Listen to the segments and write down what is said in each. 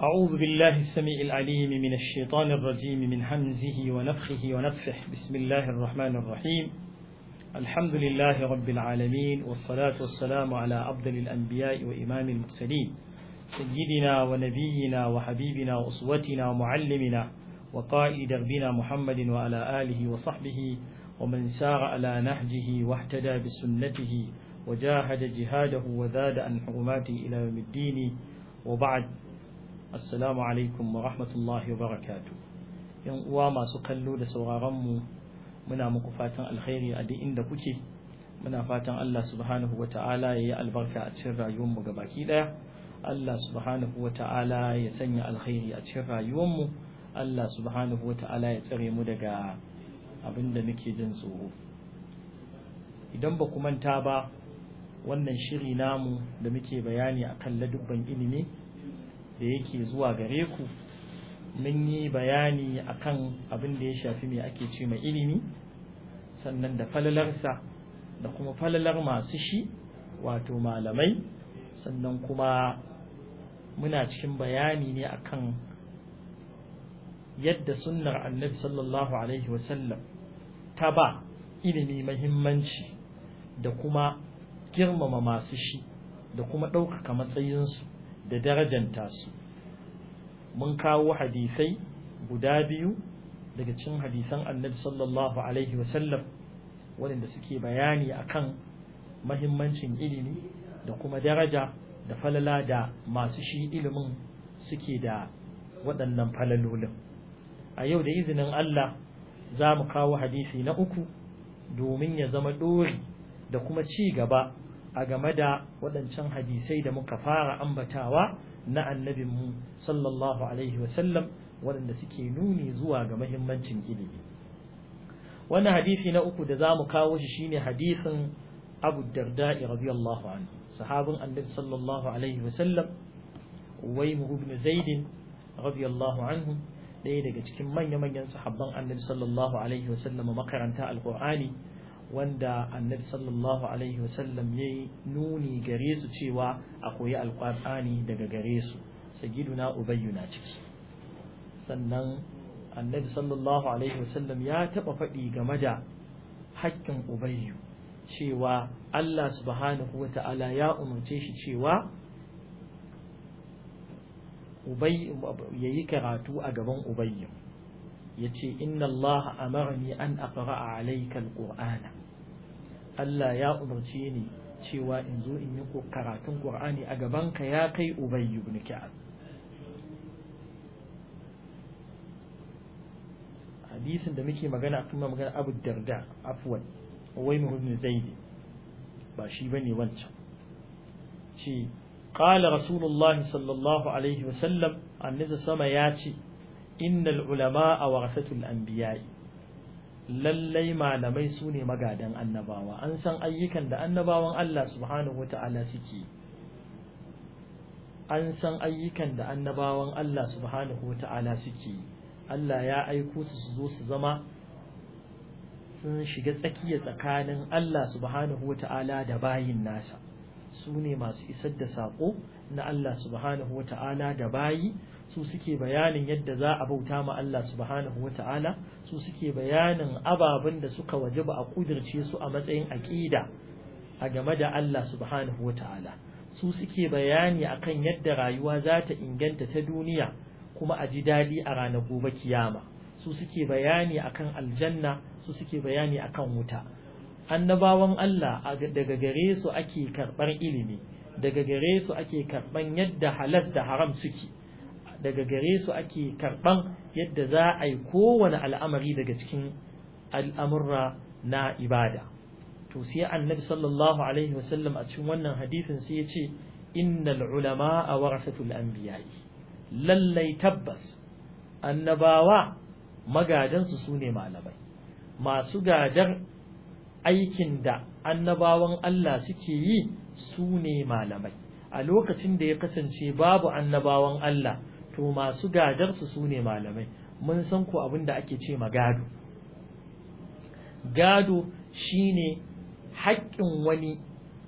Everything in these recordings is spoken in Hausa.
أعوذ بالله السميع العليم من الشيطان الرجيم من همزه ونفخه ونفخه بسم الله الرحمن الرحيم الحمد لله رب العالمين والصلاة والسلام على أفضل الأنبياء وإمام المرسلين سيدنا ونبينا وحبيبنا وأسوتنا ومعلمنا وقائد دربنا محمد وعلى آله وصحبه ومن سار على نهجه واهتدى بسنته وجاهد جهاده وزاد عن حرماته إلى يوم الدين وبعد Assalamu alaikum wa rahmatullahi wa barakatu. ‘Yan uwa masu kallo da sauraronmu muna muku fatan alkhairi a duk inda kuke, muna fatan Allah subhanahu wa ta'ala ya yi albarka a cikin rayuwarmu ga baki ɗaya, Allah subhanahu wa ta'ala ya sanya alkhairi a cikin rayuwarmu, Allah subhanahu wa ta'ala ya tsare mu daga abin da muke jin tsoro. Idan ba ku manta ba, wannan shiri namu da muke bayani akan ladubban ilimi. da yake zuwa gare ku mun yi bayani akan abin da ya shafi mai ake ce mai ilimi sannan da falalarsa da kuma falalar masu shi wato malamai sannan kuma muna cikin bayani ne akan yadda sunnar annabi sallallahu alaihi wasallam ta ba ilimi mahimmanci da kuma girmama masu shi da kuma ɗaukaka matsayinsu da darajanta su mun kawo hadisai guda biyu daga cikin hadisan annabi sallallahu alaihi wasallam waɗanda suke bayani akan mahimmancin ilimi da kuma daraja da falala da masu shi ilimin suke da waɗannan falalolin a yau da izinin Allah za mu kawo hadisi na uku domin ya zama ɗori da kuma ci gaba a game da waɗancan hadisai da muka fara ambatawa na annabinmu sallallahu alaihi wasallam waɗanda suke nuni zuwa ga mahimmancin ilimi wannan hadisi na uku da za mu kawo shi shine hadisin abu darda'i radiyallahu anhu sahabin annabi sallallahu alaihi wasallam uwaimu ibn zaidin radiyallahu anhu ɗaya daga cikin manya-manyan sahabban annabi sallallahu alaihi wasallam makaranta alqur'ani wanda annabi sallallahu alaihi wasallam ya yi nuni gare su cewa a koyi alƙur'ani daga gare su sagiduna ubayyu na ciki sannan annabi sallallahu alaihi wasallam ya taɓa faɗi game da haƙƙin ubayyu cewa Allah subhanahu wa ta'ala ya umarce shi cewa ubay ya yi karatu a gaban ubayyu ya ce inna Allah amarni an aqra'a alayka alqur'ana Allah ya umarce ni cewa in zo in yi karatun Qur'ani a gabanka ya kai Ubay ibn Ka'ab hadisin da muke magana kuma magana Abu Darda afwan wai ibn Zaid ba shi bane wancan ce qala rasulullahi sallallahu alaihi wasallam annabi sama ya ce innal ulama'a warasatul anbiya'i lallai malamai su ne magadan annabawa an san ayyukan da annabawan Allah subhanahu wa ta'ala suke an san ayyukan da annabawan Allah subhanahu wa ta'ala suke Allah ya aiko su su zo su zama sun shiga tsakiya tsakanin Allah subhanahu wa ta'ala da bayin nasa su ne masu isar da saƙo na Allah subhanahu wa ta'ala da bayi su suke bayanin yadda za a bauta ma Allah subhanahu wa ta'ala su suke bayanin ababen da suka wajaba a kudirce su a matsayin aƙida a game da Allah subhanahu wa ta'ala su suke bayani akan yadda rayuwa za ta inganta ta duniya kuma a ji daɗi a ranar gobe kiyama su suke bayani akan aljanna su suke bayani akan wuta annabawan Allah daga gare su ake karɓar ilimi daga gare su ake karɓar yadda halal da haram suke daga gare su ake karɓan yadda za a yi kowane al'amari daga cikin al'amurra na ibada. To sai annabi sallallahu Alaihi wasallam a cikin wannan hadisin sai ya ce, Innal ulama a warasatul anbiya'i lallai tabbas, annabawa magadansu su ne malamai, masu gadar aikin da annabawan Allah suke yi su ne malamai. A lokacin da ya kasance babu annabawan Allah, to masu gadarsu su ne malamai mun san ko abin da ake ce ma gado gado shine haƙƙin wani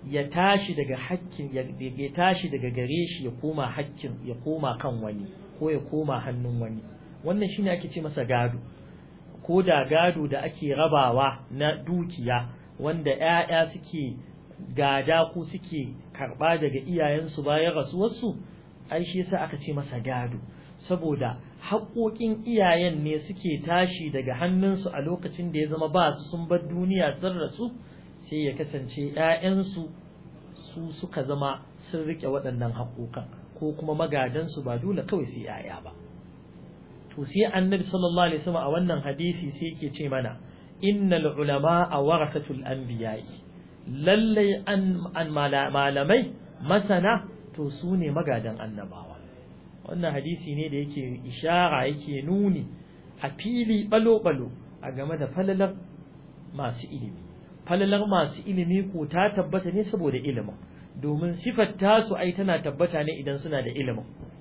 ya tashi daga hakkin ya tashi daga gare shi ya koma hakkin ya koma kan wani ko ya koma hannun wani wannan shine ake ce masa gado ko da gado da ake rabawa na dukiya wanda ƴaƴa suke gada ko suke karba daga iyayensu bayan rasuwarsu ai shi yasa aka ce masa gado saboda haƙoƙin iyayen ne suke tashi daga hannunsu a lokacin da ya zama ba su sun bar duniya sun rasu sai ya kasance ‘ya'yansu su suka zama sun riƙe waɗannan haƙoƙan ko kuma magadansu ba dole kawai sai ‘ya'ya ba to sai annabi sallallahu alaihi wasallam a wannan hadisi sai yake ce mana innal ulama a warasatul anbiya'i lallai an malamai masana to su ne magadan annabawa wannan hadisi ne da yake ishara yake nuni a fili balo-balo a game da falalar masu ilimi falalar masu ilimi ko ta tabbata ne saboda ilimin domin sifar tasu ai tana tabbata ne idan suna da ilimin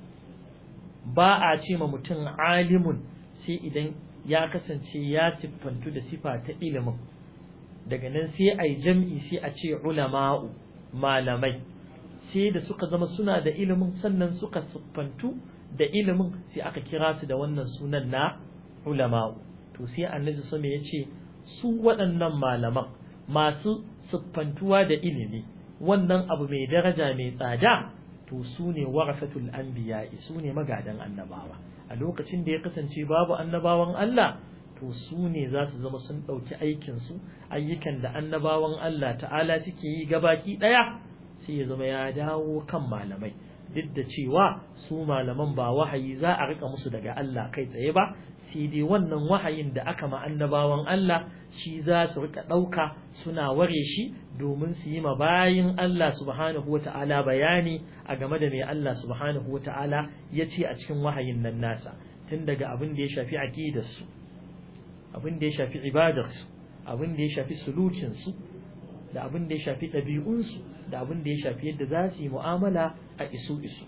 ba a ce ma mutum alimun sai idan ya kasance ya siffantu da sifa ta ilimin daga nan sai a yi jam'i sai a ce ulama'u malamai sai da suka zama suna da ilimin sannan suka siffantu da ilimin sai aka kira su da wannan sunan na ulama'u to sai annabi sama ya ce su waɗannan malaman masu siffantuwa da ilimi wannan abu mai daraja mai tsada to su ne warasatul anbiya su ne magadan annabawa a lokacin da ya kasance babu annabawan Allah to su ne za su zama sun ɗauki aikinsu ayyukan da annabawan Allah ta'ala suke yi gabaki ɗaya sai ya zama ya dawo kan malamai duk da cewa su malaman ba wahayi za a rika musu daga Allah kai tsaye ba sai dai wannan wahayin da aka ma annabawan Allah shi za su rika ɗauka suna ware shi domin su yi ma bayin Allah subhanahu wa ta'ala bayani a game da mai Allah subhanahu wa ta'ala ya ce a cikin wahayin nan nasa tun daga abin da ya shafi aqidarsu abin da ya shafi ibadarsu abin da ya shafi sulukinsu da abin da ya shafi ɗabi'unsu da abin da ya shafi yadda za su yi mu'amala a isu isu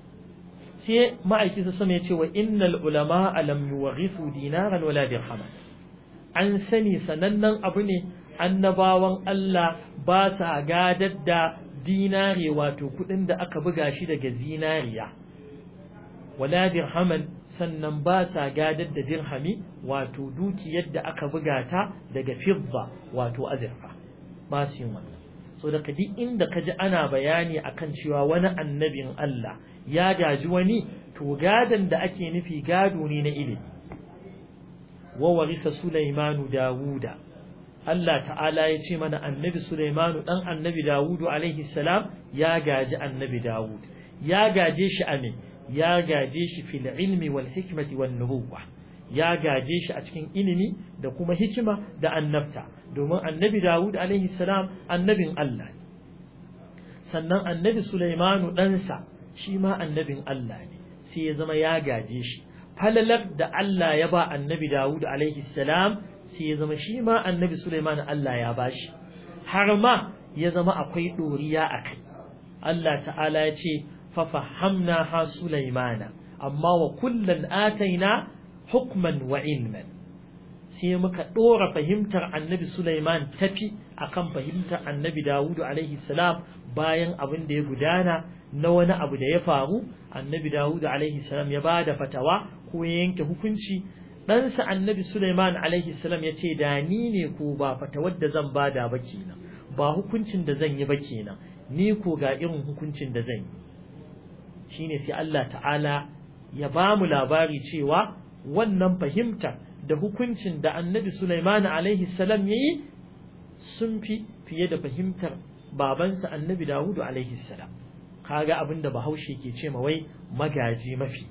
sai ma'aiki su sama ya ce wa innal ulama alam yuwarithu dinaran wala dirhaman an sani sanannen abu ne annabawan Allah ba sa gadar da dinare wato kuɗin da aka buga shi daga zinariya wala dirhaman sannan ba sa gadar da dirhami wato dukiyar da aka buga ta daga fidda wato azurfa ba su yin wannan so da duk inda ka ji ana bayani akan cewa wani annabin Allah ya gaji wani to gadan da ake nufi gado ne na ilimi wa warisa Sulaimanu Dawuda Allah ta'ala ya ce mana annabi Sulaimanu dan annabi Dawudu alaihi salam ya gaji annabi Dawud ya gaje shi a me ya gaje shi fil ilmi wal hikmati wan nubuwah ya gaje shi a cikin ilimi da kuma hikima da annabta domin annabi Dawud alaihi salam annabin Allah ne sannan annabi Sulaimanu ɗansa shi ma annabin Allah ne sai ya zama ya gaje shi falalar da Allah ya ba annabi Dawud alaihi salam sai ya zama shi ma annabi Sulaiman Allah ya bashi har ma ya zama akwai ɗoriya a kai Allah ta'ala ya ce fa fahamna ha Sulaimana amma wa kullan ataina hukman wa ilman sai muka ɗora fahimtar annabi Sulaiman tafi akan fahimtar annabi Dawudu alaihi salam bayan abin da ya gudana na wani abu da ya faru annabi Dawudu alaihi salam ya bada fatawa ko ya yanke hukunci ɗansa annabi Sulaiman alaihi salam ya ce da ni ne ko ba fatawar da zan bada ba kenan ba hukuncin da zan yi ba kenan ni ko ga irin hukuncin da zan yi shine sai Allah ta'ala ya ba mu labari cewa wannan fahimta da hukuncin da annabi Sulaiman alaihi salam ya yi sun fi fiye da fahimtar babansa annabi Dawudu alaihi salam kaga abin da bahaushe ke ce ma wai magaji mafi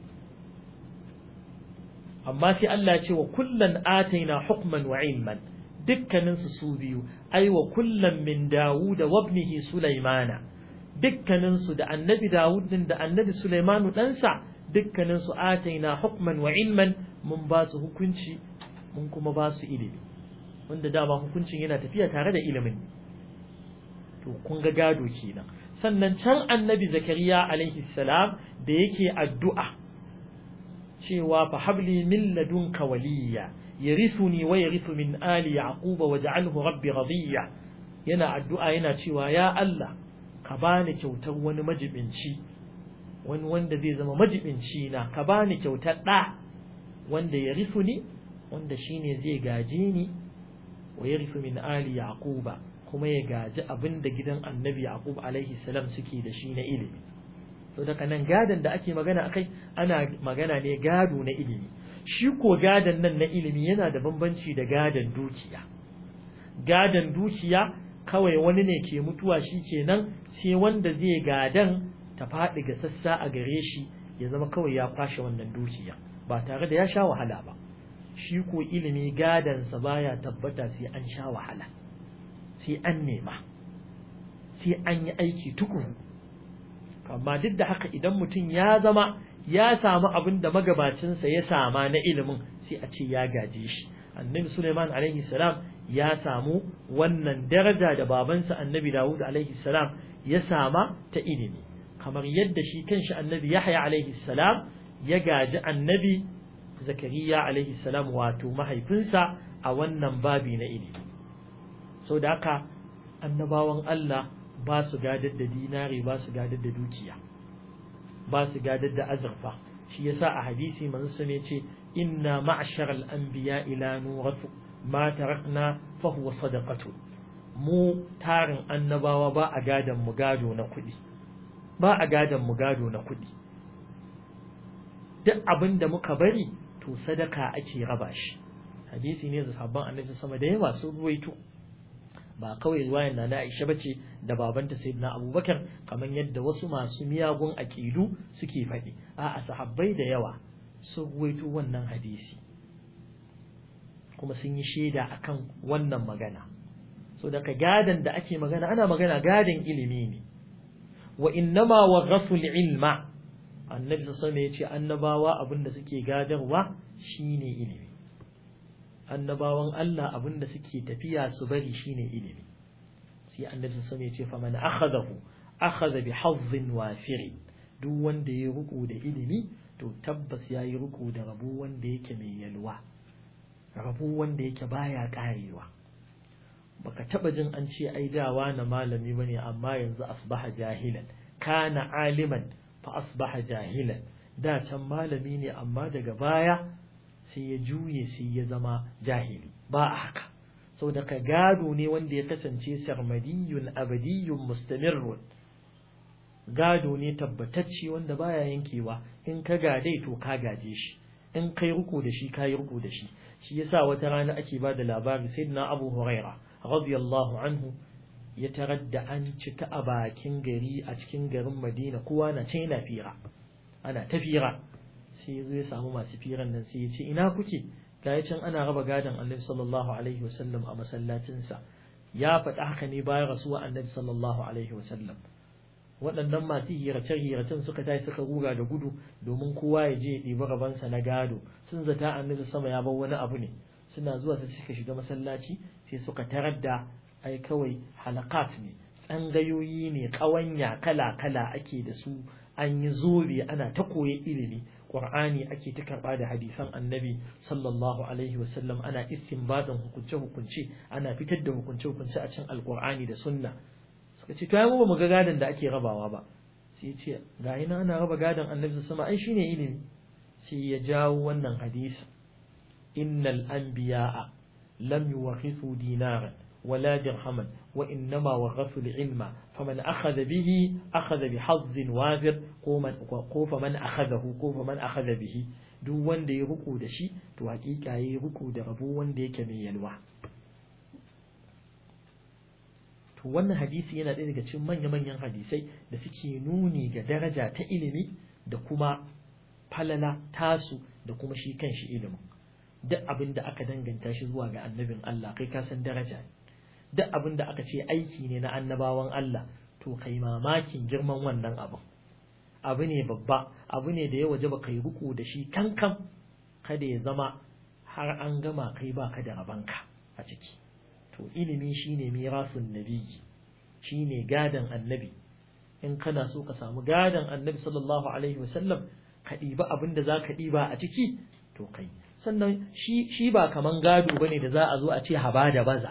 amma sai Allah ce wa kullan ataina hukman wa ilman dukkanin su su biyu ai wa kullan min Dawud wa ibnihi Sulaimana dukkanin su da annabi Dawud din da annabi Sulaimanu ɗansa dukkanin su ataina hukman wa ilman mun ba su hukunci mun kuma ba su ilimi wanda dama hukuncin yana tafiya tare da ilimin to kun ga gado kenan sannan can annabi zakariya alaihi salam da yake addu'a cewa fa habli min ladunka waliya yarithuni wa yarithu min ali yaquba waj'alhu rabbi radiya yana addu'a yana cewa ya Allah ka bani kyautar wani majibinci wani wanda zai zama majibinci na ka bani kyautar ɗa wanda ya rifu ni wanda shine zai gaje ni wa ya rifu min ali yaquba kuma ya gaji abin da gidan annabi yaqub alaihi salam suke da shi na ilimi to daga nan gadon da ake magana akai ana magana ne gado na ilimi shi ko gadon nan na ilimi yana da bambanci da gadon dukiya gadon dukiya kawai wani ne ke mutuwa shi kenan sai wanda zai gadan ta faɗi ga sassa a gare shi ya zama kawai ya kwashe wannan dukiya ba tare da ya sha wahala ba shi ko ilimi gadansa baya tabbata sai an sha wahala sai an nema sai an yi aiki tukuru amma duk da haka idan mutum ya zama ya samu abin da magabacinsa ya sama na ilimin sai a ce ya gaje shi annabi suleiman alaihi salam ya samu wannan daraja da babansa annabi dawud alaihi salam ya sama ta ilimi kamar yadda shi kanshi annabi yahya alaihi salam ya gaji annabi zakariya alaihi salam wato mahaifinsa a wannan babi na ilimi sau da haka annabawan Allah ba su gadar da dinari ba su gadar da dukiya ba su gadar da azurfa shi yasa a hadisi manzo ne ce inna ma'shar al-anbiya ila nurathu ma tarakna fa huwa sadaqatu mu tarin annabawa ba a gadan mu gado na kuɗi ba a gadan mu gado na kuɗi duk abin da muka bari to sadaka ake raba shi hadisi ne da sabban annabi sama da yawa sun ruwaito ba kawai ruwayan na Aisha bace da babanta Sayyidina Abubakar kamar yadda wasu masu miyagun aqidu suke faɗi a sahabbai da yawa sun ruwaito wannan hadisi kuma sun yi shaida akan wannan magana so daga gadan da ake magana ana magana gadan ilimi ne wa innama waghasu ilma annabi sallallahu alaihi yace annabawa abinda suke gadarwa shine ilimi annabawan Allah abinda suke tafiya su bari shine ilimi sai annabi sallallahu alaihi yace faman akhadahu akhadha bi hazzin wafir duk wanda ya ruku da ilimi to tabbas yayi ruku da rabu wanda yake mai yalwa rabu wanda yake baya karewa baka taba jin an ce ai dawa na malami bane amma yanzu asbaha jahilan kana aliman fa asbaha jahilan da can malami ne amma daga baya sai ya juye sai ya zama jahili ba a haka saboda ka gado ne wanda ya kasance sarmadiyun abadiyun mustamirrun gado ne tabbatacce wanda baya yankewa in ka gadai to ka gaje shi in kai ruku da shi kai ruku da shi shi yasa wata rana ake ba da labari sayyidina Abu Huraira radiyallahu anhu ya tarar da an cika a bakin gari a cikin garin Madina kowa na ce yana fira ana ta fira sai ya zo ya samu masu firan nan sai ya ce ina kuke ga can ana raba gadon Annabi sallallahu alaihi wasallam a masallacinsa ya faɗi haka ne bayan rasuwa Annabi sallallahu alaihi wasallam waɗannan masu hirace-hiracen suka tashi suka ruga da gudu domin kowa ya je ya ɗibi rabansa na gado sun zata annabi sama ya bar wani abu ne suna zuwa sai suka shiga masallaci sai suka tarar da ai kawai halakat ne tsangayoyi ne ƙawanya kala-kala ake da su an yi zobe ana ta koyi ilimi qur'ani ake ta karɓa da hadisan annabi sallallahu alaihi wasallam ana istinbadin hukunce-hukunce ana fitar da hukunce-hukunce a cikin alqur'ani da sunna suka ce to ai mu ba mu ga gadon da ake rabawa ba sai ya ce ga ina ana raba gadon annabi sama ai shine ilimi sai ya jawo wannan hadisi innal anbiya'a lam yuwarithu dinaran ولا درهما وإنما ورثوا العلم فمن أخذ به أخذ بحظ وافر قوف من أخذه قوف من أخذ به duk wanda ya ruku da shi to hakika yayi ruku da rabo wanda yake mai yalwa to wannan hadisi yana ɗaya daga cikin manya-manyan hadisai da suke nuni ga daraja ta ilimi da kuma falala tasu da kuma shi kanshi ilimin duk abin da aka danganta shi zuwa ga annabin Allah kai ka san daraja ne duk abin da aka ce aiki ne na annabawan Allah to kai mamakin girman wannan abin abu ne babba abu ne da ya waje ba kai ruku da shi kankan kada ya zama har an gama kai baka da rabanka a ciki to ilimi shine mirasun nabiyyi shine gadan annabi in kana so ka samu gadan annabi sallallahu alaihi wasallam ka ɗiba abin da za ka ɗiba a ciki to kai sannan shi shi ba kaman gado bane da za a zo a ce haba da baza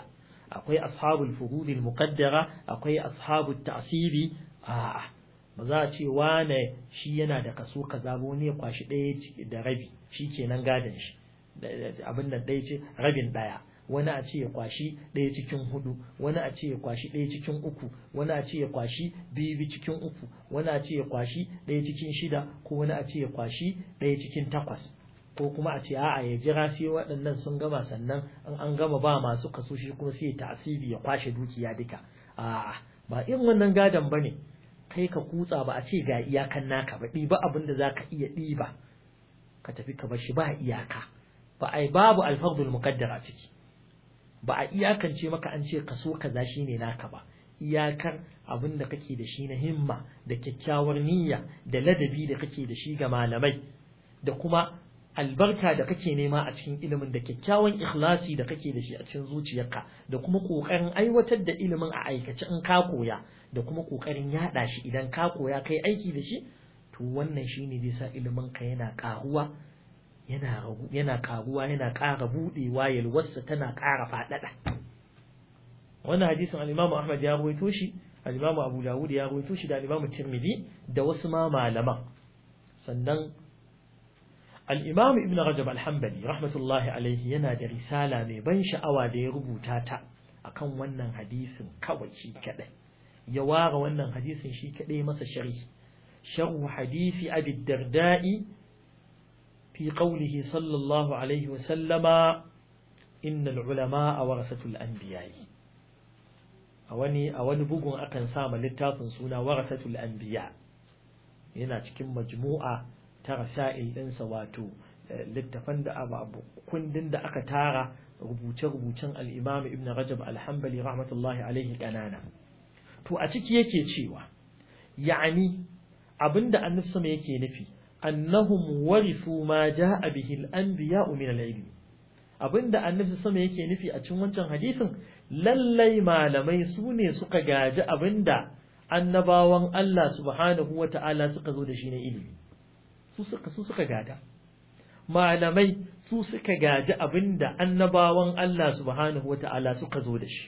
akwai ashabul fuhudil muqaddara akwai ashabut ta'siri a'a ba za a ce wane shi yana da kaso kaza ba wani ya kwashi ɗaya da rabi shi kenan gadon shi abin nan ɗaya ce rabin ɗaya wani a ce ya kwashi ɗaya cikin hudu wani a ce ya kwashi ɗaya cikin uku wani a ce ya kwashi biyu cikin uku wani a ce ya kwashi ɗaya cikin shida ko wani a ce ya kwashi ɗaya cikin takwas ko kuma a ce a'a ya jira sai waɗannan sun gama sannan in an gama ba masu kaso shi kuma sai ya tasiri ya kwashe dukiya duka a'a ba irin wannan gadon bane kai ka kutsa ba a ce ga iyakan naka ba ɗiba abin da za ka iya ɗiba ka tafi ka bashi ba iyaka ba ai babu alfardul muqaddara ciki ba a iyakance maka an ce kaso kaza shine naka ba iyakar abin da kake da shi na himma da kyakkyawar niyya da ladabi da kake da shi ga malamai da kuma albarka da kake nema a cikin ilimin da kyakkyawan ikhlasi da kake da shi a cikin zuciyarka da kuma kokarin aiwatar da ilimin a aikace in ka koya da kuma kokarin yada shi idan ka koya kai aiki da shi to wannan shine zai sa ilimin ka yana karuwa yana yana karuwa yana ƙara budewa yalwarsa tana ƙara faɗaɗa wannan hadisin al-Imam Ahmad ya rawaito shi al-Imam Abu Dawud ya rawaito shi da al-Imam Tirmidhi da wasu ma malaman sannan al-Imam Ibn Rajab al-Hanbali rahmatullahi alaihi yana da risala mai ban sha'awa da ya rubuta ta akan wannan hadisin kawai shi kadai ya ware wannan hadisin shi kadai masa sharhi sharhu hadisi Abi Darda'i في قوله صلى الله عليه وسلم إن العلماء ورثة الأنبياء أوني أوني بوغون أكن سام للتافن سونا ورثة الأنبياء yana cikin majmu'a ta rasail ɗinsa wato littafan da abu kundin da aka tara rubuce-rubucen al'imam ibn rajab alhambali rahmatullahi alaihi ƙanana to a ciki yake cewa ya'ani abinda annabi sama yake nufi annahum warithu ma jaa bihi al-anbiya'u min al-ilm abinda annabi sama yake nufi a cikin wancan hadisin lallai malamai su ne suka gaji abinda annabawan Allah subhanahu wata'ala suka zo da shi na ilimi su suka su suka gada malamai su suka gaji abinda annabawan Allah subhanahu wata'ala suka zo da shi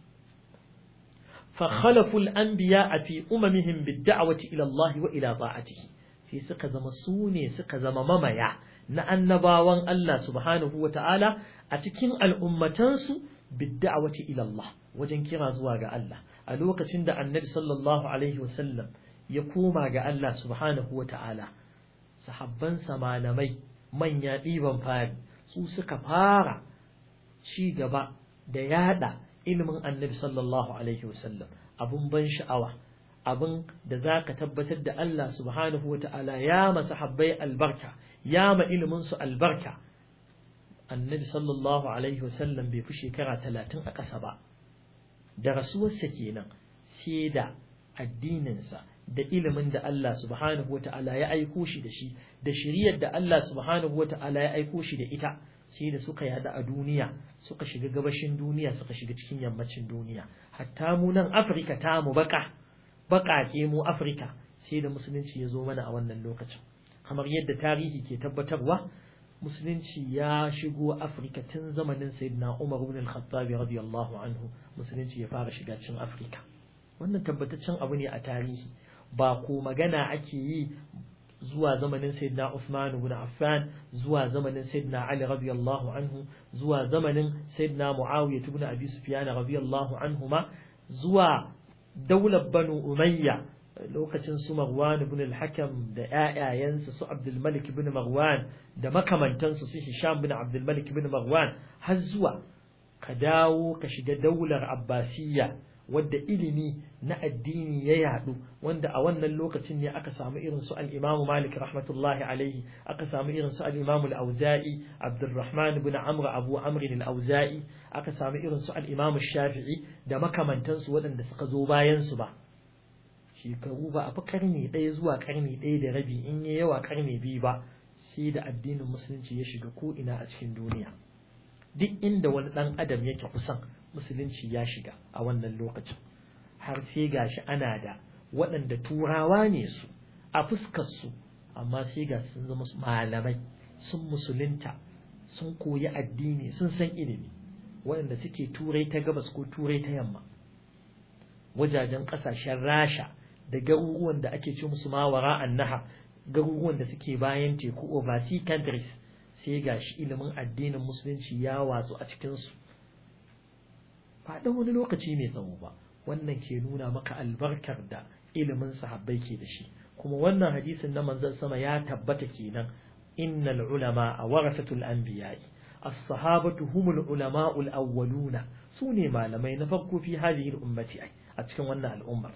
فخلفوا الأنبياء في أممهم بالدعوة إلى الله وإلى طاعته sai suka zama su ne suka zama mamaya na annabawan Allah subhanahu wa ta'ala a cikin al'ummatansu bidda'awati ila Allah wajen kira zuwa ga Allah a lokacin da annabi sallallahu alaihi wasallam ya koma ga Allah subhanahu wa ta'ala sahabbansa malamai manya ɗiban fari su suka fara ci gaba da yada ilimin annabi sallallahu alaihi wasallam abun ban sha'awa abin da za ka tabbatar da Allah subhanahu wa ta'ala ya masa habbai albarka ya ma iliminsu albarka annabi sallallahu alaihi wasallam bai fi shekara talatin a ƙasa ba da rasuwarsa kenan sai da addininsa da ilimin da Allah subhanahu wa ta'ala ya aiko shi da shi da shiriyar da Allah subhanahu wa ta'ala ya aiko shi da ita sai da suka yada a duniya suka shiga gabashin duniya suka shiga cikin yammacin duniya hatta mu nan Afirka ta mu baka baƙaƙe mu Afirka sai da musulunci ya zo mana a wannan lokacin kamar yadda tarihi ke tabbatarwa musulunci ya shigo Afirka tun zamanin Sayyidina Umar ibn al-Khattab radiyallahu anhu musulunci ya fara shiga cikin Afirka wannan tabbataccen abu ne a tarihi ba ko magana ake yi zuwa zamanin Sayyidina Uthman ibn Affan zuwa zamanin Sayyidina Ali radiyallahu anhu zuwa zamanin Sayyidina Muawiya ibn Abi Sufyan radiyallahu anhuma zuwa daular banu umayya lokacin su marwan ibn al-hakam da ƴaƴayensa su abdul malik ibn marwan da makamantansu su hisham ibn abdul malik ibn marwan har zuwa ka dawo ka shiga daular abbasiyya wadda ilimi na addini ya yadu wanda a wannan lokacin ne aka samu irin su al-imam malik rahmatullahi alaihi aka samu irin su al-imam al-auza'i abdurrahman ibn amr abu amr al-auza'i aka samu irin su al-imam shafi'i da makamantansu waɗanda suka zo bayan su ba shekaru ba a fi karni ɗaya zuwa karni ɗaya da rabi in yi yawa karni biyu ba sai da addinin musulunci ya shiga ko ina a cikin duniya duk inda wani ɗan adam yake kusan musulunci ya shiga a wannan lokacin har sai gashi ana da waɗanda turawa ne su a fuskar su amma sai ga sun zama malamai sun musulunta sun koyi addini sun san ilimi waɗanda suke turai ta gabas ko turai ta yamma wajajen ƙasashen rasha da garuruwan da ake ce musu mawara annaha garuruwan da suke bayan teku overseas countries sai gashi ilimin addinin musulunci ya watsu a cikinsu ba ɗan wani lokaci mai tsawo ba wannan ke nuna maka albarkar da ilimin sahabbai ke da shi kuma wannan hadisin na manzon sama ya tabbata kenan innal ulama a warasatul anbiya'i as-sahabatu humul ulama'ul awwaluna sune malamai na farko fi hadhihi al-ummati a cikin wannan al'ummar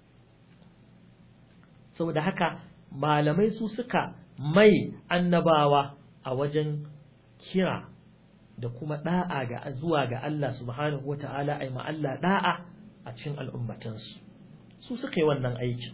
saboda haka malamai su suka mai annabawa a wajen kira da kuma da'a ga zuwa ga Allah subhanahu wata'ala ai ma Allah da'a a cikin al'ummatansu su suka yi wannan aikin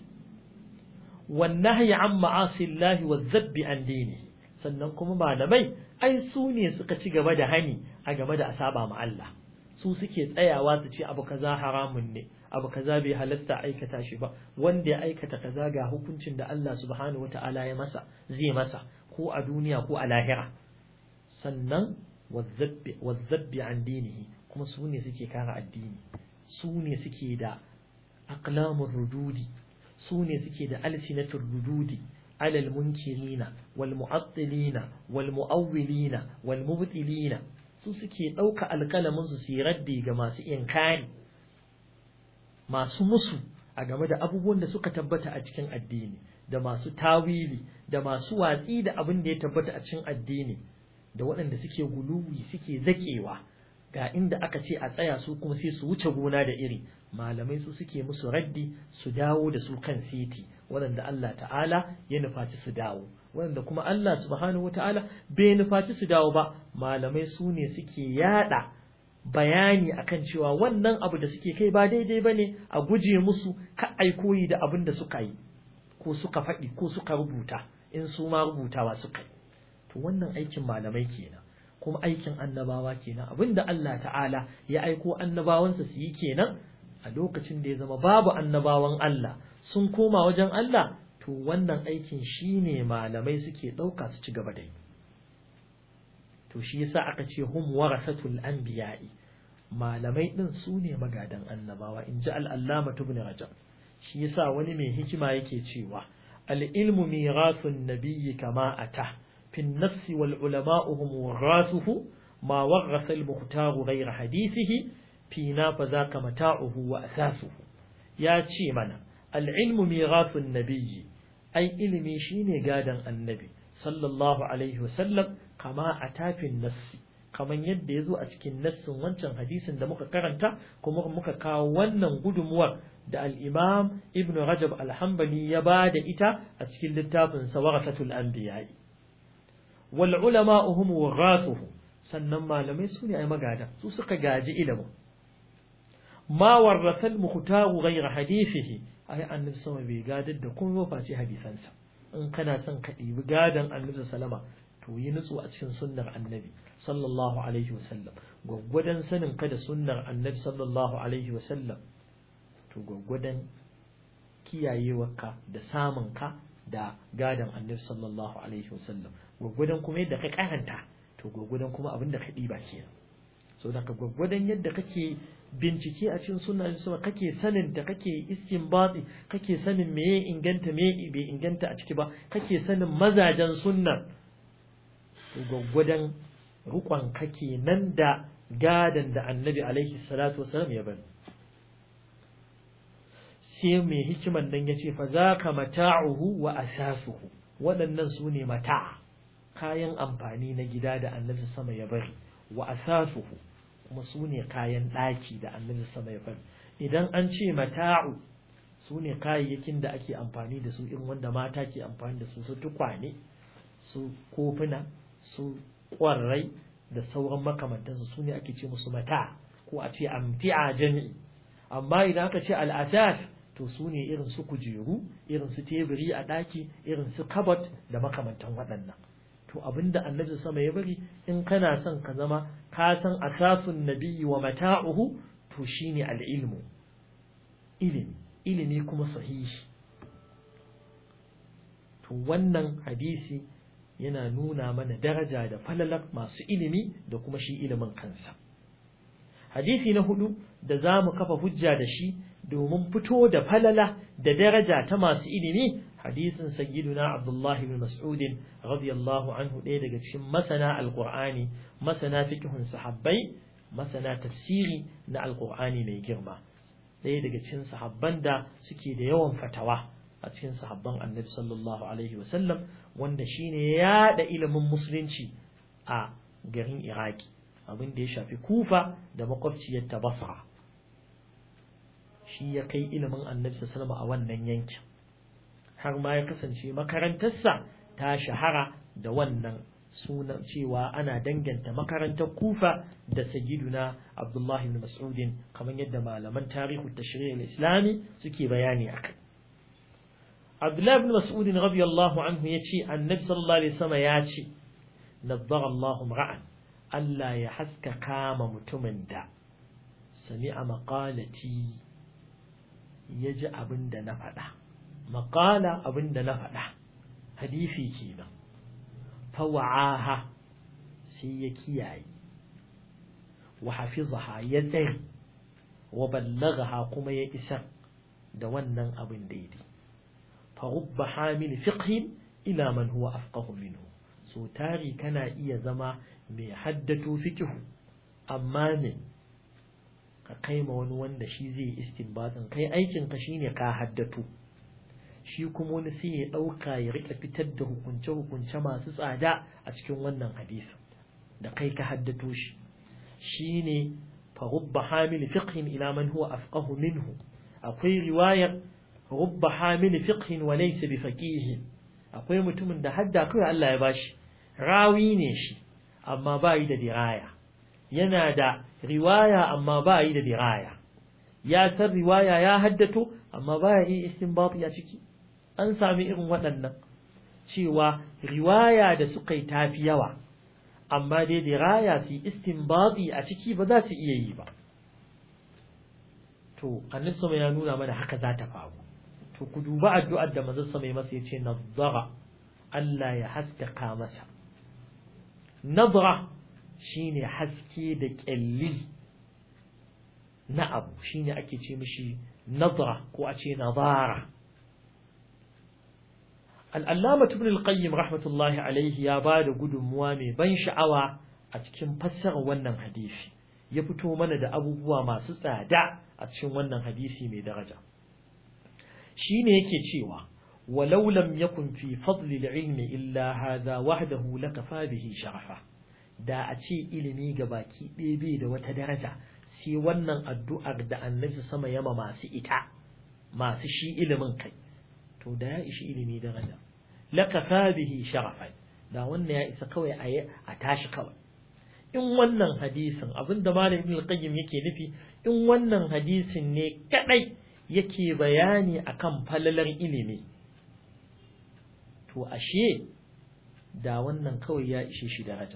والنهي عن معاصي الله والذب عن دينه sannan kuma malamai ai su ne suka ci gaba da hani a game da asaba ma Allah su suke tsayawa su ce abu kaza haramun ne abu kaza bai halasta aikata shi ba wanda ya aikata kaza ga hukuncin da Allah subhanahu wataala ya masa zai masa ko a duniya ko a lahira sannan wazzabbi an dinihi kuma su ne suke kare addini su ne suke da aqlamur rududi su ne suke da alsinatul rududi alal munkirina wal mu'attilina wal mu'awwilina wal mubtilina su suke ɗauka alƙalamin su su raddi ga masu inkari masu musu a game da abubuwan da suka tabbata a cikin addini da masu tawili da masu watsi da abin da ya tabbata a cikin addini da waɗanda suke guluwi suke zakewa ga inda aka ce a tsaya su kuma sai su wuce gona da iri malamai su suke musu raddi su dawo da su kan siti waɗanda Allah ta'ala ya nufaci su dawo waɗanda kuma Allah subhanahu wata'ala bai nufaci su dawo ba malamai su ne suke yada bayani akan cewa wannan abu da suke kai ba daidai ba ne a guje musu ka aikoyi da abin da suka yi ko suka faɗi ko suka rubuta in su ma rubutawa suka yi to wannan aikin malamai kenan kuma aikin annabawa kenan abinda Allah ta'ala ya aiko annabawansa su yi kenan a lokacin da ya zama babu annabawan Allah sun koma wajen Allah to wannan aikin shine malamai suke ɗauka su ci gaba da yi to shi yasa aka ce hum warasatul anbiya'i malamai din su ne magadan annabawa in ji al'allama ibn rajab shi yasa wani mai hikima yake cewa al-ilmu mirathun nabiyyi kama ata fi an-nafs wal ulama'u hum warathuhu ma warasa al-mukhtar ghayra hadithihi fi na fa zaka mata'uhu wa asasuhu ya ce mana al-ilmu mirathun nabiyyi ai ilimi shine gadan annabi sallallahu alaihi wasallam kama a tafin nassi kaman yadda ya zo a cikin nassin wancan hadisin da muka karanta kuma muka kawo wannan gudunmuwar da al-imam ibn rajab al-hanbali ya ba da ita a cikin littafin sa warasatul anbiya wal ulama hum warathuhu sannan malamai su ne ai magada su suka gaji ilimin ma warratha al-mukhtaru ghayra hadithihi ai annabi sama bai gadar da kuma face hadisansa in kana son ka ɗibi gadon annabi sallama to yi nutsu a cikin sunnar annabi sallallahu alaihi wasallam gwaggwadon sanin ka da sunnar annabi sallallahu alaihi wasallam to gwaggwadon kiyayewarka da samun ka da gadon annabi sallallahu alaihi wasallam gwaggwadon kuma yadda ka karanta to gwaggwadon kuma abin da ka ɗiba kenan so da ka gwaggwadon yadda kake bincike a cikin sunna sama kake sanin da kake istinbati kake sanin me ya inganta me bai inganta a ciki ba kake sanin mazajen sunna to gwaggwadon rukon kake nan da gadan da annabi alaihi salatu wasalam ya bari sai mai hikiman nan ya ce fa zaka mata'uhu wa asasuhu waɗannan su ne mata kayan amfani na gida da annabi sama ya bari wa asasuhu kuma su ne kayan ɗaki da annabi sama ya bari idan an ce mata'u su ne kayayyakin da ake amfani da su in wanda mata ke amfani da su su tukwane su kofuna su ƙwarrai da sauran makamantansu su ne ake ce musu mata ko a ce amti'a jami'i amma idan aka ce al'asas to su ne irin su kujeru irin su teburi a ɗaki irin su kabot da makamantan waɗannan to abinda annabi sama ya bari in kana son ka zama ka san asasun nabiyyi wa mata'uhu to shine al-ilmu ilimi ilimi kuma sahihi to wannan hadisi yana nuna mana daraja da falalar masu ilimi da kuma shi ilimin kansa hadisi na hudu da za mu kafa hujja da shi domin fito da falala da daraja ta masu ilimi hadisin sayyiduna Abdullah ibn Mas'ud radiyallahu anhu ɗaya daga cikin masana alqur'ani masana fiqhun sahabbai masana tafsiri na alqur'ani mai girma ɗaya daga cikin sahabban da suke da yawan fatawa a cikin sahabban annabi sallallahu alaihi wasallam wanda shine ya da ilimin musulunci a garin iraki abin da ya shafi kufa da makwabciyar ta basra shi ya kai ilimin annabi sallallahu a wannan yankin har ma ya kasance makarantarsa ta shahara da wannan sunan cewa ana danganta makarantar kufa da sayyiduna abdullahi ibn mas'udin kamar yadda malaman tarihu tashri' al-islami suke bayani akai abdullahi ibn mas'udin radiyallahu anhu yace annabi sallallahu alaihi wasallam ya ce nazzara Allahu ra'an Allah ya haska kama mutumin da sami'a maqalati ya ji abin da na faɗa maƙala abin da na faɗa hadisi kenan fawa'aha sai ya kiyaye wa hafizaha ya tsare wa ballagaha kuma ya isar da wannan abin daidai fa rubba hamil fiqhin ila man huwa afqahu minhu so tari kana iya zama mai haddato fiqhu amma ne ka kai ma wani wanda shi zai yi istinbatin kai aikin ka shine ka haddato shi kuma wani sai ya dauka ya rika fitar da hukunce hukunce masu tsada a cikin wannan hadisi da kai ka haddato shi shine fa rubba hamil fiqhin ila man huwa afqahu minhu akwai riwayar rubba hamil fiqhin wa laysa bi faqih akwai mutumin da hadda kai Allah ya bashi rawi ne shi amma ba yi da diraya yana da riwaya amma ba yi da diraya ya san riwaya ya haddato amma ba ya yi istinbati a ciki an sami irin waɗannan cewa riwaya da suka yi tafi yawa amma dai diraya su istinbati a ciki ba za su iya yi ba to annabi sama ya nuna mana haka za ta faru to ku duba addu'ar da manzon sama ya masa yace nadara Allah ya haskaka masa nadra shine haske da kyalli na abu shine ake ce mishi nadra ko a ce nadara al'allama ibn al-qayyim rahmatullahi alaihi ya ba da gudunmuwa mai ban sha'awa a cikin fassarar wannan hadisi ya fito mana da abubuwa masu tsada a cikin wannan hadisi mai daraja shine yake cewa walau lam yakun fi fadli al-ilmi illa hadha wahdahu lakafa bihi sharafa da a ce ilimi ga baki ɗaya bai da wata daraja sai wannan addu'ar da annabi sama yama masu ita masu shi ilimin kai to da ya ishi ilimi daraja lakafa bihi sharafan da wannan ya isa kawai a a tashi kawai in wannan hadisin abinda malam ibn al-qayyim yake nufi in wannan hadisin ne kadai yake bayani akan falalar ilimi to ashe da wannan kawai ya ishe shi daraja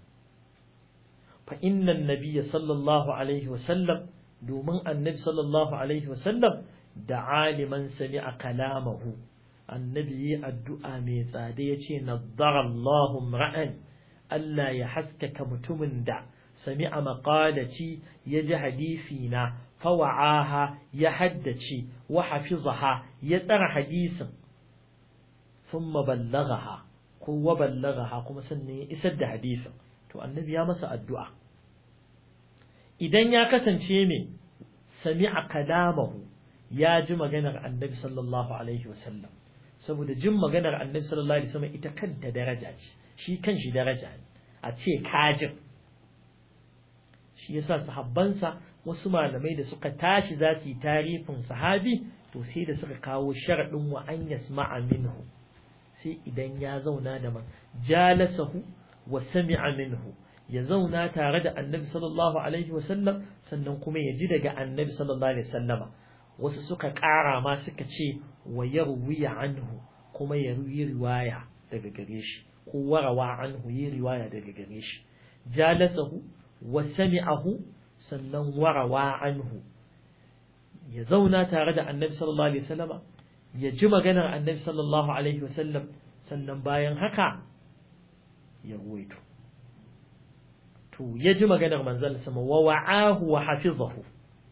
fa inna an-nabiy sallallahu alaihi wa sallam domin annabi sallallahu alaihi wa sallam da aliman sami'a kalamahu annabi yi addu'a mai tsada ya ce nadarallahu ra'an Allah ya haskaka mutumin da sami'a maƙalaci ya ji hadisi na fawa'aha ya haddace wa hafizaha ya tsara hadisin thumma ballagaha ko wa ballagaha kuma sannan ya isar da hadisin to annabi ya masa addu'a idan ya kasance mai sami'a kalamahu ya ji maganar annabi sallallahu alaihi wasallam saboda jin maganar annabi sallallahu alaihi wasallam ita kanta daraja ce shi kanshi daraja ne a ce kajin shi yasa sahabbansa wasu malamai da suka tashi za su yi tarifin sahabi to sai da suka kawo sharadin wa an yasma'a minhu sai idan ya zauna da man jalasahu wa sami'a minhu ya zauna tare da annabi sallallahu alaihi wasallam sannan kuma ya ji daga annabi sallallahu alaihi wasallama wasu suka ƙara ma suka ce wa yarwiya anhu kuma ya yi riwaya daga gare shi ko warawa anhu yi riwaya daga gare shi jalasahu wa sami'ahu sannan warawa anhu ya zauna tare da annabi sallallahu alaihi wasallama ya ji maganar annabi sallallahu alaihi wasallam sannan bayan haka ya ruwaito to to ya ji maganar manzon sama wa wa'ahu wa hafizahu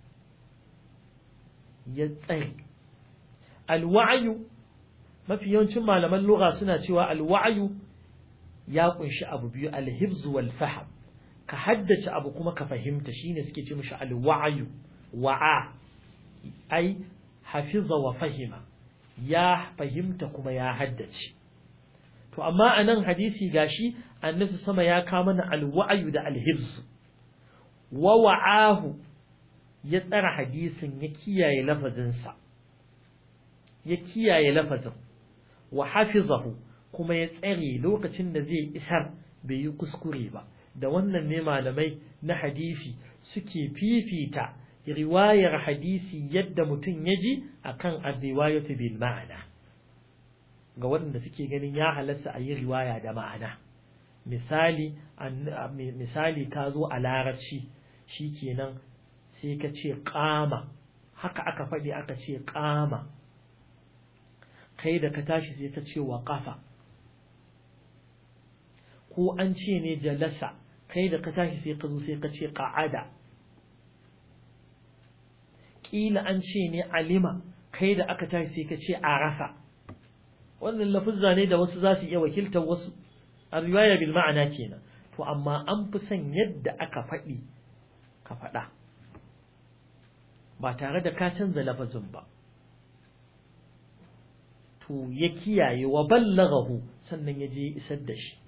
ya tsare alwa'yu mafi yawancin malaman lugha suna cewa alwa'yu ya kunshi abu biyu alhibz wal fahm ka haddace abu kuma ka fahimta shine suke ce mishi alwa'yu wa'a ai hafiza wa fahima ya fahimta kuma ya haddace to amma a nan hadisi gashi annabi sama ya kawo mana alwa'yu da alhibz wa wa'ahu ya tsara hadisin ya kiyaye lafazinsa ya kiyaye lafazin wa hafizahu kuma ya tsare lokacin da zai isar bai yi kuskure ba da wannan ne malamai na hadisi suke fifita riwayar hadisi yadda mutum ya ji akan ar-riwayatu bil ma'ana ga waɗanda suke ganin ya halatta a yi riwaya da ma'ana misali misali ka zo a larabci shikenan sai ka ce ƙama haka aka faɗi aka ce ƙama kai da ka tashi sai ka ce wa ƙafa ko an ce ne jalasa kai da ka tashi sai ka zo sai ka ce ƙa'ada ƙila an ce ne alima kai da aka tashi sai ka ce arafa wannan lafuzza ne da wasu za su iya wakiltar wasu a riwaya bil ma'ana kenan to amma an fi son yadda aka faɗi ka faɗa ba tare da ka canza lafazin ba to ya kiyaye wa ballaghahu sannan ya je isar da shi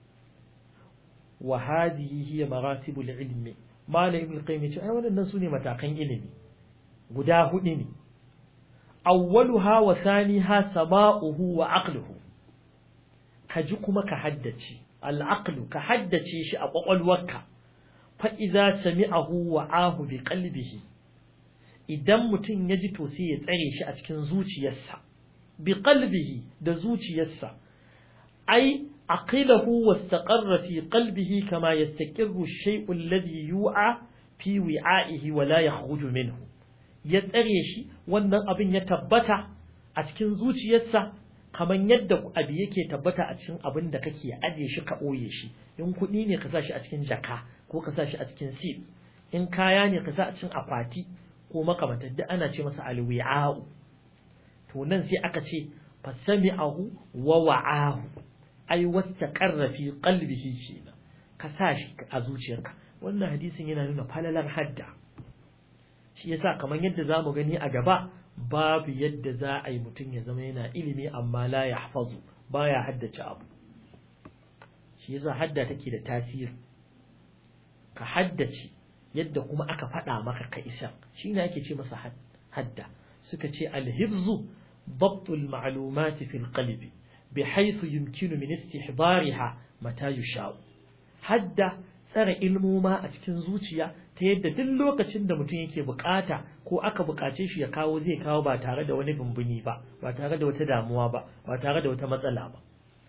wa hadhihi hiya maratibul ilmi malam ibn qayyim yace ai wannan sune matakan ilimi guda hudu ne awwaluha wa thaniha sama'uhu wa aqluhu kaji kuma ka haddace al-aqlu ka haddace shi a kwakwalwarka fa idza sami'ahu wa ahu bi qalbihi idan mutum ya ji to sai ya tsare shi a cikin zuciyarsa bi qalbihi da zuciyarsa ai aqilahu wastaqarra fi qalbihi kama yastaqirru ash-shay'u alladhi yu'a fi wi'a'ihi wa la yakhruju minhu ya tsare shi wannan abin ya tabbata a cikin zuciyarsa kamar yadda abu yake tabbata a cikin abin da kake aje shi ka ɓoye shi in kuɗi ne ka sa shi a cikin jaka ko ka sa shi a cikin sif in kaya ne ka sa a cikin akwati ko makamantar duk ana ce masa alwi'a'u to nan sai aka ce fasami'ahu wa wa'ahu ai wastaqarra fi qalbihi kenan ka sa shi a zuciyarka wannan hadisin yana nuna falalar hadda shi yasa kamar yadda zamu gani a gaba babu yadda za a yi mutum ya zama yana ilimi amma la yahfazu baya haddace abu shi yasa hadda take da tasiri ka haddace yadda kuma aka faɗa maka ka isa shine ake ce masa hadda suka ce alhibzu ضبط المعلومات في القلب بحيث يمكن من استحضارها متى يشاء hadda tsare ilmoma a cikin zuciya ta yadda duk lokacin da mutum yake bukata ko aka bukace shi ya kawo zai kawo ba tare da wani bumbuni ba ba tare da wata damuwa ba ba tare da wata matsala ba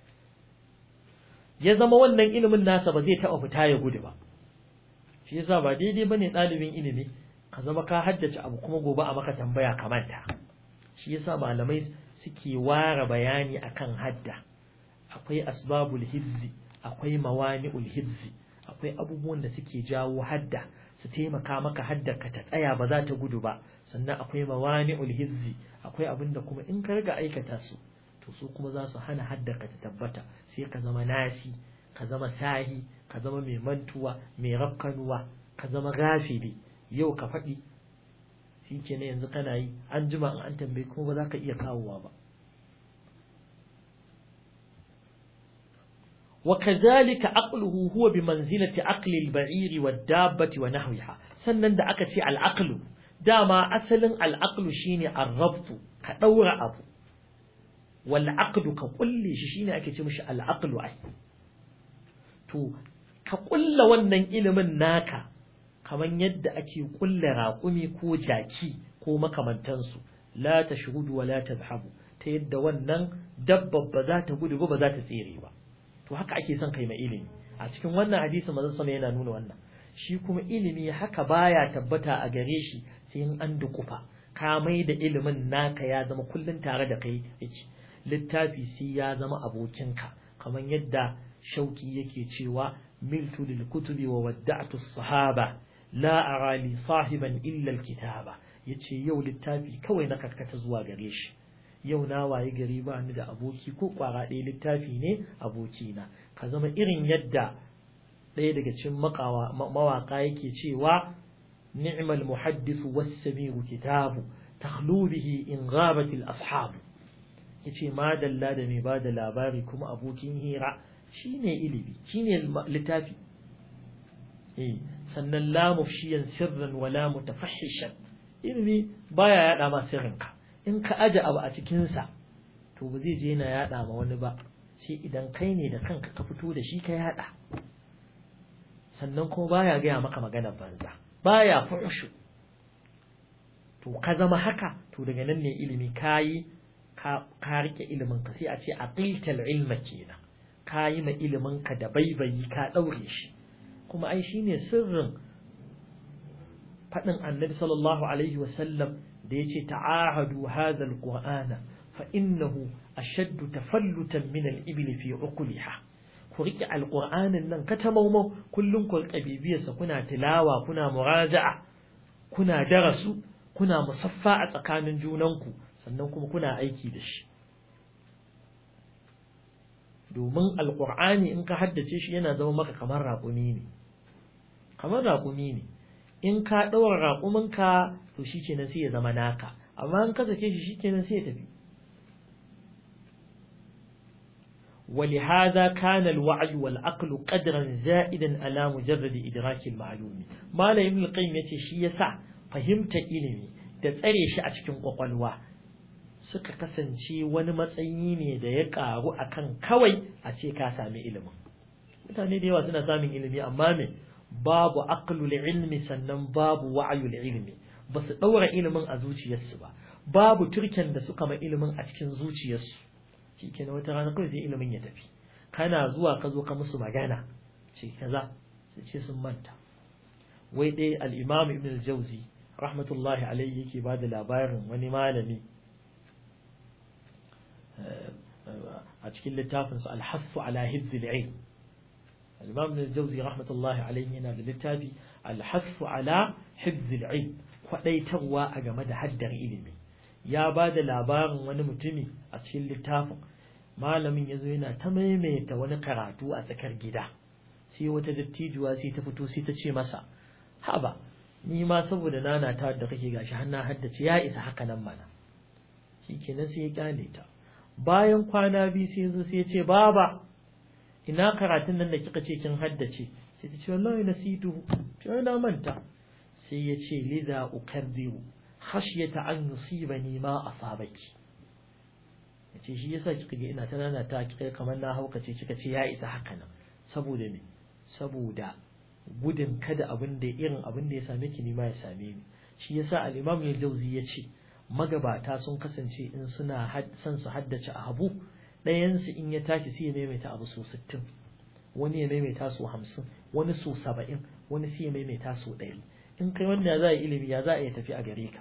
ya zama wannan ilimin nasa ba zai taɓa fita ya gudu ba shi yasa ba daidai bane ɗalibin ilimi ka zama ka haddace abu kuma gobe a maka tambaya ka manta shi yasa malamai suke ware bayani akan hadda akwai asbabul hibzi akwai mawani'ul hibzi akwai abubuwan da suke jawo hadda su taimaka maka hadda ka ta tsaya ba za ta gudu ba sannan akwai mawani'ul hibzi akwai abin da kuma in ka riga aikata su to su kuma za su hana hadda ka ta tabbata sai ka zama nasi ka zama sahi ka zama mai mantuwa mai rafkanuwa ka zama gafili yau ka faɗi shi ke ne yanzu kana yi an jima an tambayi kuma ba za ka iya kawowa ba وكذلك عقله هو بمنزلة عقل البعير والدابة ونحوها sannan da aka ce al'aqlu dama asalin al'aqlu shine ar-rabtu ka daura abu wal aqdu ka kulle shi shine ake ce mishi al'aqlu ai to ka kulla wannan ilimin naka kaman yadda ake kulle raƙumi ko jaki ko makamantansu la tashhudu wa la tadhhabu ta yadda wannan dabba ba za ta gudu ba ba za ta tsere ba to haka ake son kai mai ilimi a cikin wannan hadisi manzon sama yana nuna wannan shi kuma ilimi haka baya tabbata a gare shi sai in an dukufa ka mai da ilimin naka ya zama kullun tare da kai yake littafi sai ya zama abokinka kamar yadda shauki yake cewa miltu lil kutubi wa wadda'tu as-sahaba la ara li sahiban illa al-kitaba yace yau littafi kawai na karkata zuwa gare shi yau na waye gari ba ni da aboki ko kwara ɗaya littafi ne abokina ka zama irin yadda ɗaya daga cikin mawaka yake cewa ni'mal muhaddisu was-sami'u kitabu takhlu bihi in ghabat al-ashab yace ma dalla da mai bada labari kuma abokin hira shine ilimi shine littafi eh sannan la mufshiyan sirran wala mutafahishan ilimi baya yada ma sirrinka in ka aje abu a cikin sa to ba zai je yana yada ma wani ba sai idan kai ne da kanka ka fito da shi ka yada sannan kuma baya gaya maka maganar banza baya furshu to ka zama haka to daga nan ne ilimi kayi ka ka rike ilimin ka sai a ce aqiltal ilma kenan kayi ma ilimin ka da baibayi ka daure shi kuma ai shine sirrin fadin annabi sallallahu alaihi wasallam da yace ta'ahadu hadha alqur'ana fa innahu ashaddu tafallutan min al-ibli fi uqliha ku riƙe alƙur'anin nan ka ta maumau kullum ku riƙe bibiyarsa kuna tilawa kuna muraja'a kuna darasu kuna musaffa a tsakanin junanku sannan kuma kuna aiki da shi domin alƙur'ani in ka haddace shi yana zama maka kamar raƙumi ne kamar raƙumi ne in ka ɗaura raƙuminka to shi kenan sai ya zama naka amma in ka sake shi shi kenan sai ya tafi ولهذا كان الوعي والعقل قدرا زائدا على مجرد إدراك المعلوم ما لا ابن القيم yace shi yasa fahimta ilimi da tsare shi a cikin kwakwalwa suka kasance wani matsayi ne da ya karu akan kawai a ce ka sami ilimin mutane da yawa suna samun ilimi amma me babu aqlul ilmi sannan babu wa'yul ilmi ba su daura ilimin a zuciyarsu ba babu turken da suka ma ilimin a cikin zuciyarsu shi ke na wata rana kawai sai ilimin ya tafi kana zuwa ka zo ka musu magana ce kaza su ce sun manta wai dai al-imam ibn al-jawzi rahmatullahi alayhi yake ba da labarin wani malami a cikin littafin su al-hassu ala hizz al-ilm al-imam ibn al-jawzi rahmatullahi alayhi yana da littafi al-hassu ala hizz al-ilm kwadaitarwa a game da haddar ilimi ya ba da labarin wani mutumi a cikin littafin malamin ya zo yana ta maimaita wani karatu a tsakar gida sai wata dattijuwa sai ta fito sai ta ce masa haba ni ma saboda nana ta da kake gashi har na haddace ya isa haka nan mana shikenan sai ya kyale ta bayan kwana biyu sai zo sai ya ce baba ina karatun nan da kika ce kin haddace sai ta ce wallahi nasitu to na manta sai ya ce lidha ukaddiru khashyata an yusibani ma asabaki yace shi yasa kika ga ina tana ta kika kamar na hauka ce kika ce ya isa haka nan saboda me saboda gudun kada abin da irin abin da ya same ki ni ma ya same ni shi yasa al-Imam al-Jawzi yace magabata sun kasance in suna son su haddace abu ɗayan su in ya tashi sai ya maimaita abu so 60 wani ya maimaita so 50 wani so 70 wani sai ya maimaita so 100 in kai wanda za a yi ilimi ya za a iya tafi a gare ka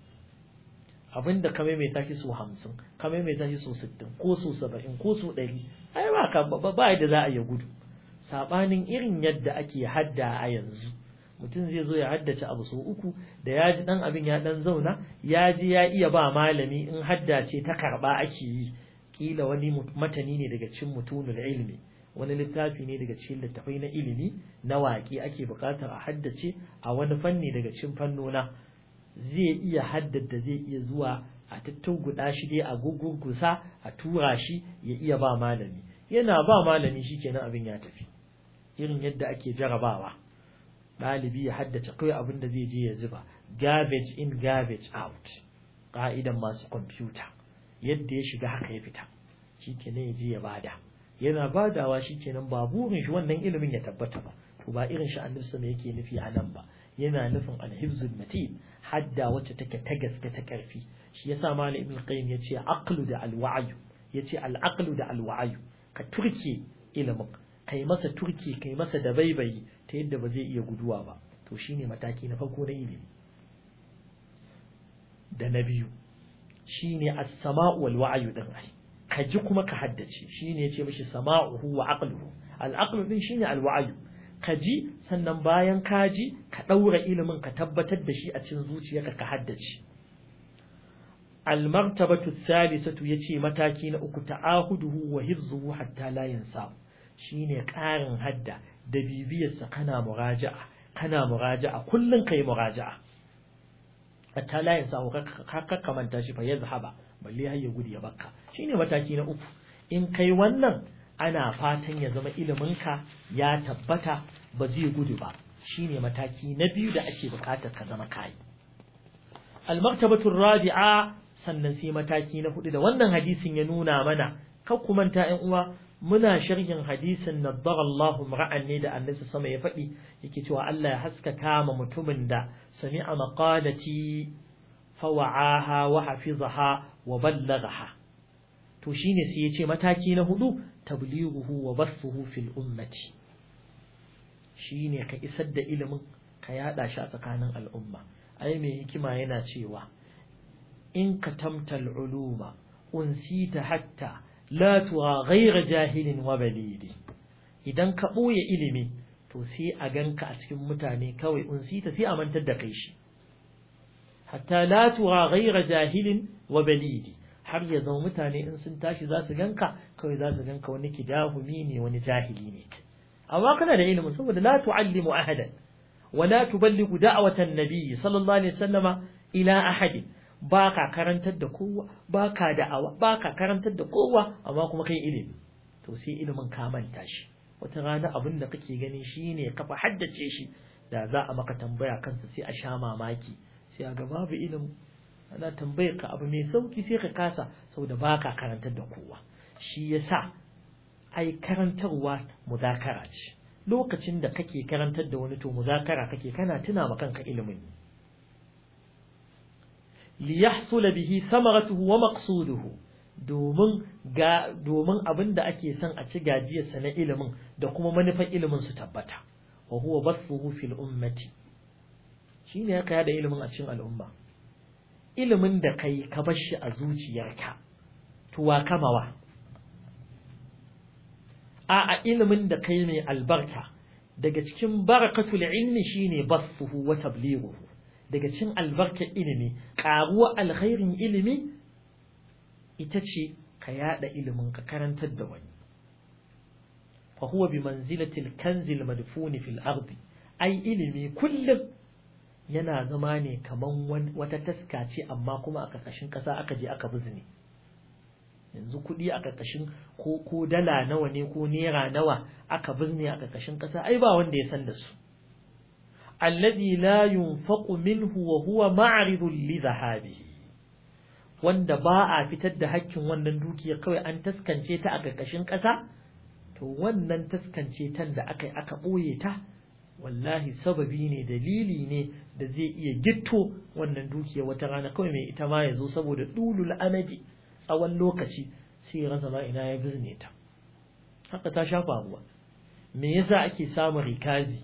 abinda ka maimaita shi so hamsin ka maimaita shi so sittin ko so saba'in ko so ɗari ai ba ka ba yadda za a yi gudu saɓanin irin yadda ake hadda a yanzu mutum zai zo ya haddace abu so uku da ya ji ɗan abin ya ɗan zauna ya ji ya iya ba malami in hadda ce ta karɓa ake yi kila wani matani ne daga cikin mutunul ilimi wani littafi ne daga cikin littafai na ilimi na waƙe ake buƙatar a haddace a wani fanni daga cikin fannona zai iya haddada zai iya zuwa a tattunguda shi dai a gugurgusa a tura shi ya iya ba malami yana ba malami shikenan abin ya tafi irin yadda ake jarabawa ɗalibi ya haddace kawai abin da zai je ya zuba garbage in garbage out ƙa'idan masu kwamfuta yadda ya shiga haka ya fita shikenan ya je ya bada yana badawa shikenan ba burin shi wannan ilimin ya tabbata ba to ba irin shi annabi sama yake nufi a nan ba yana nufin alhibzul matin hadda wacce take ta gaske ta karfi shi yasa malam ibn qayyim yace aqlu da alwa'yu yace al'aqlu da alwa'yu ka turke ilimin kai masa turke kai masa da baibayi ta yadda ba zai iya guduwa ba to shine mataki na farko na ilimi da na biyu shine as-sama'u wal wa'yu din ai ka ji kuma ka haddace shine yace mishi sama'uhu wa aqluhu al-aqlu din shine al-wa'yu ka ji sannan bayan ka ji ka ɗaura ilimin ka tabbatar da shi a cikin zuciyarka ka haddace almartabatu thalithatu yace mataki na uku ta'ahuduhu wa hifzuhu hatta la yansa shine ƙarin hadda da bibiyarsa kana muraja'a kana muraja'a kullun kai muraja'a hatta la yansa ka kamanta shi fa yazhaba balle har ya gudu ya bakka shine mataki na uku in kai wannan ana fatan ya zama iliminka ya tabbata ba zai gudu ba shine mataki na biyu da ake bukatar ka zama kai al-martabatu rabi'a sannan sai mataki na hudu da wannan hadisin ya nuna mana kar ku manta ƴan uwa muna sharhin hadisin naddara Allahu ra'an ne da annabi sama ya faɗi yake cewa Allah ya haskaka ma mutumin da sami'a maqalati fawa'aha wa hafizaha wa ballaghaha to shine sai ya ce mataki na hudu tablighuhu wa basfuhu fil ummati shine ka isar da ilimin ka yada shi a tsakanin al'umma ai mai hikima yana cewa in ka tamtal uluma unsita hatta la tuwa ghayra jahilin wa balidi idan ka boye ilimi to sai a ganka a cikin mutane kawai unsita sai a mantar da kai shi hatta la tuwa ghayra jahilin wa balidi har ya zama mutane in sun tashi za su ganka kawai za su ganka wani kidahumi ne wani jahili ne amma kana da ilimin saboda la tu'allimu ahadan wa la tuballighu da'watan nabiy sallallahu alaihi wasallama ila ahadin baka karantar da kowa baka da'awa baka karantar da kowa amma kuma kai ilimi to sai ilimin ka manta shi wata rana abin da kake gani shine kafa haddace shi da za a maka tambaya kansa sai a sha mamaki sai a ga babu ilimi ana tambayar ka abu mai sauki sai ka kasa saboda baka karantar da kowa shi yasa ai karantarwa muzakara ce lokacin da kake karantar da wani to muzakara kake kana tuna ma kanka ilimin li yahsula bihi samaratuhu wa maqsuduhu domin ga domin abinda ake son a ci gajiyarsa na ilimin da kuma manufar ilimin su tabbata wa huwa basfuhu fil ummati shine ya kaya da ilimin a cikin al'umma ilimin da kai ka bar shi a zuciyarka to wa kamawa a a ilimin da kai mai albarka daga cikin barakatul ilmi shine basfuhu wa tablighuhu daga cikin albarkar ilimi karuwa alkhairin ilimi ita ce ka yada ilimin ka karantar da wani fa huwa bi manzilati al-kanzil madfuni fil ardi ai ilimi kullum yana zama ne kaman wata taska ce amma kuma a ƙarƙashin ƙasa aka je aka bizne yanzu kuɗi a ƙarƙashin ko ko dala nawa ne ko naira nawa aka bizne a ƙarƙashin ƙasa ai ba wanda ya san da su alladhi la yunfaqu minhu wa huwa ma'ridun li dhahabihi wanda ba a fitar da hakkin wannan dukiya kawai an taskance ta a ƙarƙashin ƙasa to wannan taskance tan da aka aka ɓoye ta wallahi sababi ne dalili ne da zai iya gitto wannan dukiya wata rana kawai mai ita ma ya zo saboda dulul amadi tsawon lokaci sai ya rasa ma ina ya bizne ta haka ta shafa ruwa me yasa ake samun rikazi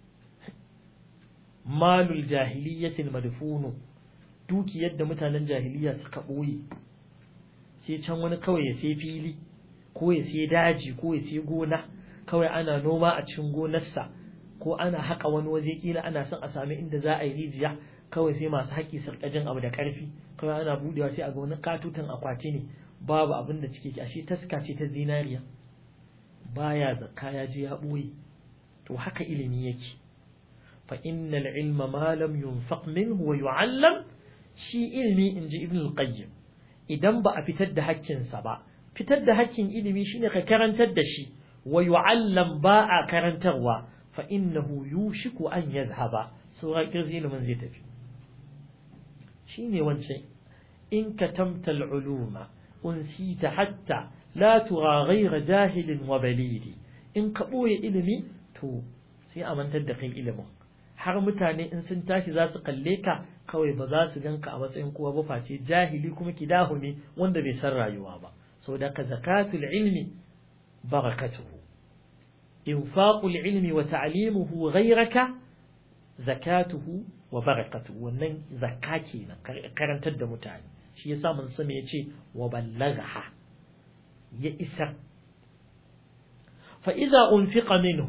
malul jahiliyyatil madfunu dukiyar da mutanen jahiliya suka ɓoye sai can wani kawai ya sai fili ko ya sai daji ko ya sai gona kawai ana noma a cikin gonarsa ko ana haƙa wani waje kila ana son a sami inda za a yi rijiya kawai sai masu haƙi su jin abu da ƙarfi kawai ana budewa sai a ga wani katutan akwati ne babu abin da cike ashe taska ce ta zinariya baya zakka ya je ya ɓoye to haka ilimi yake fa innal ilma ma lam yunfaq minhu wa yu'allam shi ilmi inji ibn al-qayyim idan ba a fitar da hakkinsa ba fitar da hakkin ilimi shine ka karantar da shi wa yu'allam ba a karantarwa fa innahu yushiku an yadhhaba sura kirzi ilimin zai tafi shine wancan in katamta al-uluma unsita hatta la tura ghayra jahilin wa balidi in ka boye ilimi to sai a mantar da kai ilimin har mutane in sun tashi za su kalle ka kawai ba za su ganka a matsayin kowa ba face jahili kuma kidahumi wanda bai san rayuwa ba saboda ka zakatul ilmi barakatuhu infaqul ilmi wa ta'limuhu ghayraka zakatuhu wa barakatuhu wannan zakka kenan karantar da mutane shi yasa mun sani yace wa ballagha ya isa fa idza unfiqa minhu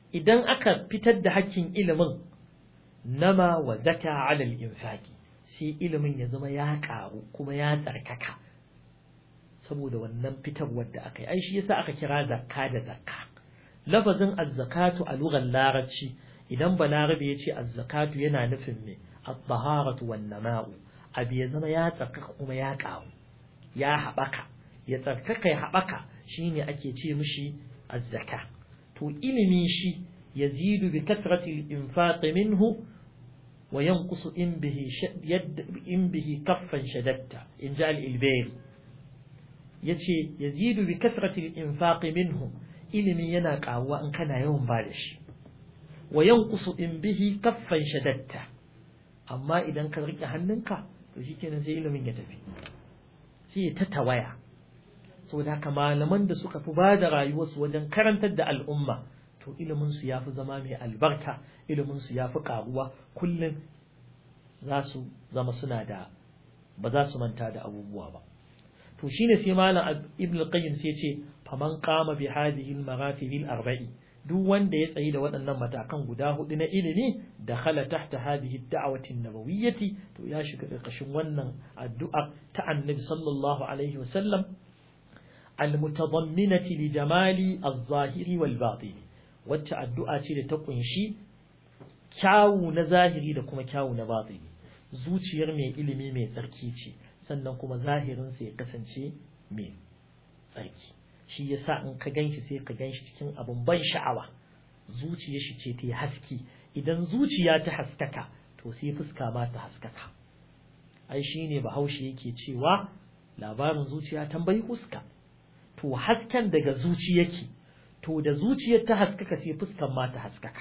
idan aka fitar da hakkin ilimin nama wa zaka ala al-infaqi sai ilimin ya zama ya karu kuma ya tsarkaka saboda wannan fitarwar da aka yi ai shi yasa aka kira zakka da zakka lafazin az-zakatu a lugar larabci idan balarabe ya ce az-zakatu yana nufin me at-taharatu wan nama'u abu ya zama ya tsarkaka kuma ya karu ya haɓaka ya tsarkaka ya haɓaka shine ake ce mishi az-zaka to ilimi shi yazidu bi kathrati al-infaq minhu wa yanqusu in bihi yad in bihi kaffan shadatta in ja al-ilbayri yace yazidu bi kathrati al-infaq minhu ilimi yana karuwa in kana yawan ba da shi wa yanqusu in bihi kaffan shadatta amma idan ka rike hannunka to shikenan sai ilimin ya tafi sai ta tawaya saboda haka malaman da suka fi ba da rayuwarsu wajen karantar da al'umma to ilimin su yafi zama mai albarka ilimin su yafi karuwa kullum za su zama suna da ba za su manta da abubuwa ba to shine sai malam ibn al-qayyim sai ce faman qama bi hadhihi al-maratib al-arba'i duk wanda ya tsayi da waɗannan matakan guda hudu na ilimi da khala tahta hadhihi ad-da'wati an-nabawiyyati to ya shiga ƙarƙashin wannan addu'a ta annabi sallallahu alaihi wasallam al-mutadamminati li jamali az-zahiri wal batini wacce addu'a ce da ta kunshi kyawu na zahiri da kuma kyawu na batini zuciyar mai ilimi mai tsarki ce sannan kuma zahirinsa ya kasance mai tsarki shi yasa in ka ganshi sai ka ganshi cikin abin ban sha'awa zuciyar shi ce ta yi haski idan zuciya ta haskaka to sai fuska ma ta haskaka ai shine bahaushe yake cewa labarin zuciya tambayi fuska to hasken daga zuci yake to da zuciyar ta haskaka sai fuskan ma ta haskaka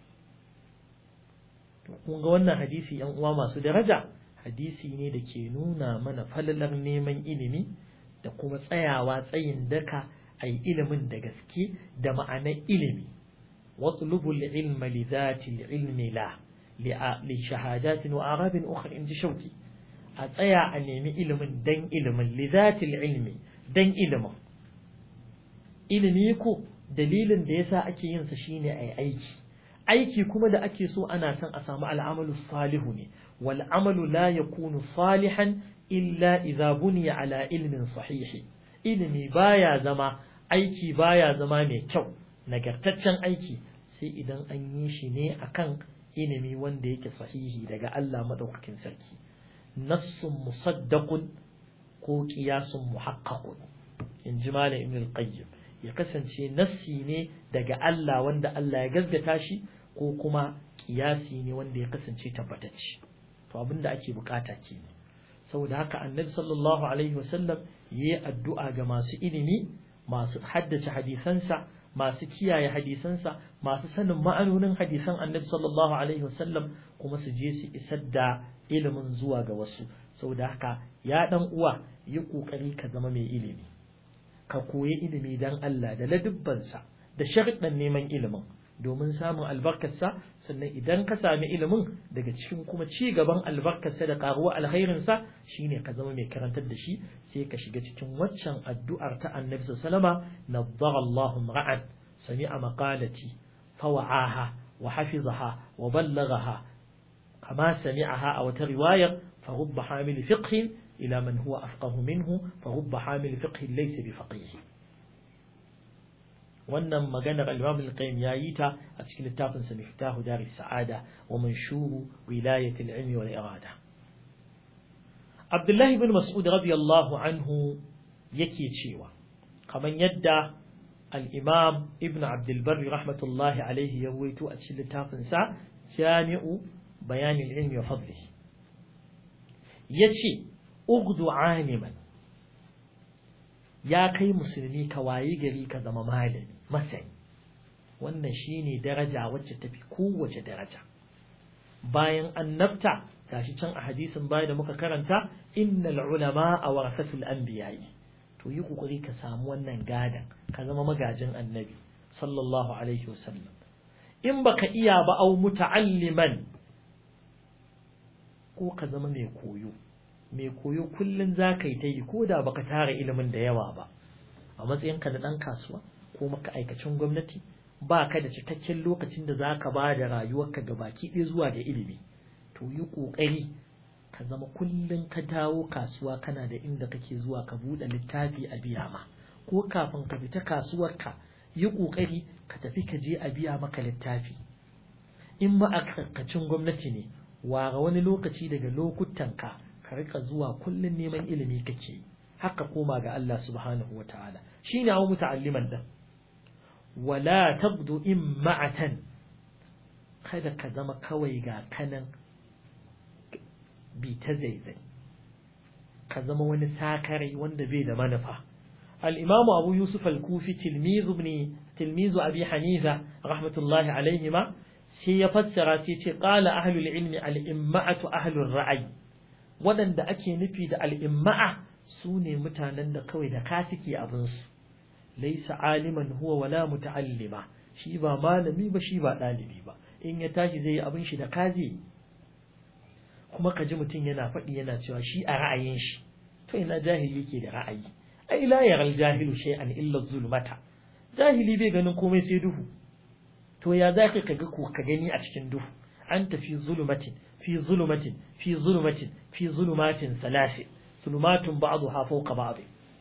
to kun ga wannan hadisi yan uwa masu daraja hadisi ne da ke nuna mana falalar neman ilimi da kuma tsayawa tsayin daka a yi ilimin da gaske da ma'anar ilimi watlubul ilma li zati ilmi la li shahadatin wa arabin ukhra in ji shauki a tsaya a nemi ilimin dan ilimin li zati ilmi dan ilimin ilimi ko dalilin da yasa ake yin sa shine ai aiki aiki kuma da ake so ana son a samu al'amalu salihu ne wal amalu la yakunu salihan illa idza buniya ala ilmin sahihi ilimi baya zama aiki baya zama mai kyau nagartaccen aiki sai idan an yi shi ne akan ilimi wanda yake sahihi daga Allah madaukakin sarki nassun musaddaqun ko qiyasun muhaqqaqun in ji malam ibn al-qayyim ya kasance nassi ne daga Allah wanda Allah ya gaskata shi ko kuma kiyasi ne wanda ya kasance tabbatacce to abinda ake bukata kenan saboda haka annabi sallallahu alaihi wasallam yayi addu'a ga masu ilimi masu haddace hadisansa masu kiyaye hadisansa masu sanin ma'anonin hadisan annabi sallallahu alaihi wasallam kuma su je su isar da ilimin zuwa ga wasu saboda haka ya dan uwa yi kokari ka zama mai ilimi ka koyi ilimi dan Allah da ladubbansa da sharuɗan neman ilimin domin samun albarkarsa sannan idan ka sami ilimin daga cikin kuma ci gaban albarkarsa da karuwa alkhairinsa shine ka zama mai karantar da shi sai ka shiga cikin waccan addu'ar ta annabi sallama naddara Allahu ra'an sami'a maqalati fawa'aha wa hafizaha wa ballaghaha kama sami'aha a wata riwayar fa rubba hamil fiqh ila man huwa afqahu minhu fa rubba hamil fiqh laysa bi faqih wannan maganar al-Imam al-Qayyim yayi ta a cikin littafin sa Miftahu Dar saada wa Manshuru Wilayat al-Ilm wal Irada Abdullah ibn Mas'ud radiyallahu anhu yake cewa kaman yadda al-Imam Ibn Abdul Barr rahmatullahi alayhi ya waito a cikin littafin sa Jami'u Bayan al-Ilm wa Fadlihi yace ugdu aliman ya kai musulmi ka wayi gari ka zama malami masani wannan shine daraja wacce tafi kowace daraja bayan annabta gashi can a hadisin baya da muka karanta innal ulama warasatul anbiya'i to yi kokari ka samu wannan gadan ka zama magajin annabi sallallahu alaihi wasallam in baka iya ba au muta'alliman ko ka zama mai koyo mai koyo kullum za ka yi ta yi ko da baka tara ilimin da yawa ba a matsayinka na ɗan kasuwa ko maka aikacin gwamnati ba ka da cikakken lokacin da za ka ba da rayuwarka ga baki ɗaya zuwa ga ilimi to yi ƙoƙari ka zama kullum ka dawo kasuwa kana da inda kake zuwa ka buɗe littafi a biya ma ko kafin ka fita kasuwarka yi ƙoƙari ka tafi ka je a biya maka littafi in ma'aikacin gwamnati ne ware wani lokaci daga lokutanka ka rika zuwa kullum neman ilimi kake haka koma ga Allah subhanahu wa ta'ala shine hawo muta'alliman din wala tabdu imma'atan kada ka zama kawai ga kanan bi ta zaizai ka zama wani sakarai wanda bai da manufa الإمام أبو يوسف الكوفي تلميذ ابن تلميذ أبي حنيفة رحمة الله عليهما سيفسر سيتي قال أهل العلم الإمعة أهل الرعي ودن da ake nufi da al'imma'a su ne mutanen da kawai da ka suke abinsu laisa aliman huwa wala muta'allima shi ba malami ba shi ba ɗalibi ba in ya tashi zai yi abin shi da kazi kuma ka ji mutum yana faɗi yana cewa shi a ra'ayin shi to ina jahili ke da ra'ayi ai la yaral jahilu shay'an illa zulmata jahili bai ganin komai sai duhu to ya za ka ga ko ka gani a cikin duhu an tafi zulumatin fi zulumatin fi zulumatin fi zulumatin salasi zulumatun ba'dha fawqa ba'd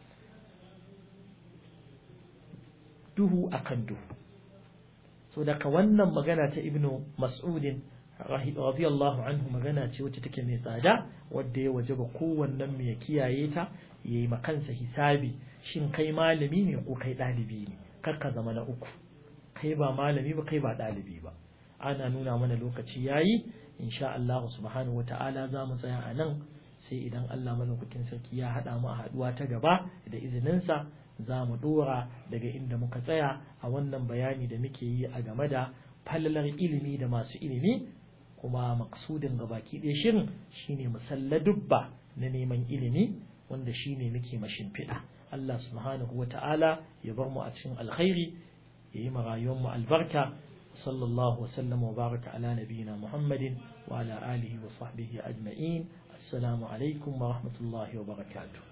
duhu akan duhu so daga wannan magana ta ibnu mas'udin radiyallahu anhu magana ce wacce take mai tsada wadda ya wajaba kowannen mu ya kiyaye ta yayi makansa hisabi shin kai malami ne ko kai ɗalibi ne kar ka zama na uku kai ba malami ba kai ba ɗalibi ba ana nuna mana lokaci yayi insha Allah subhanahu wata'ala za mu tsaya a nan sai idan Allah malaukakin sarki ya haɗa mu a haɗuwa ta gaba da izininsa za mu ɗora daga inda muka tsaya a wannan bayani da muke yi a game da falalar ilimi da masu ilimi kuma maksudin gabaki ɗaya shirin shine musalladubba na neman ilimi wanda shine muke mashimfiɗa Allah subhanahu wa ta'ala ya bar mu a cikin alkhairi ya yi rayuwar mu albarka sallallahu wasallam wa baraka ala nabiyina muhammadin wa ala alihi wa sahbihi ajma'in assalamu alaikum wa rahmatullahi wa barakatuh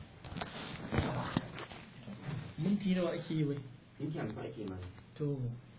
minti nawa ake yi bai Minti hamsin ake mana. to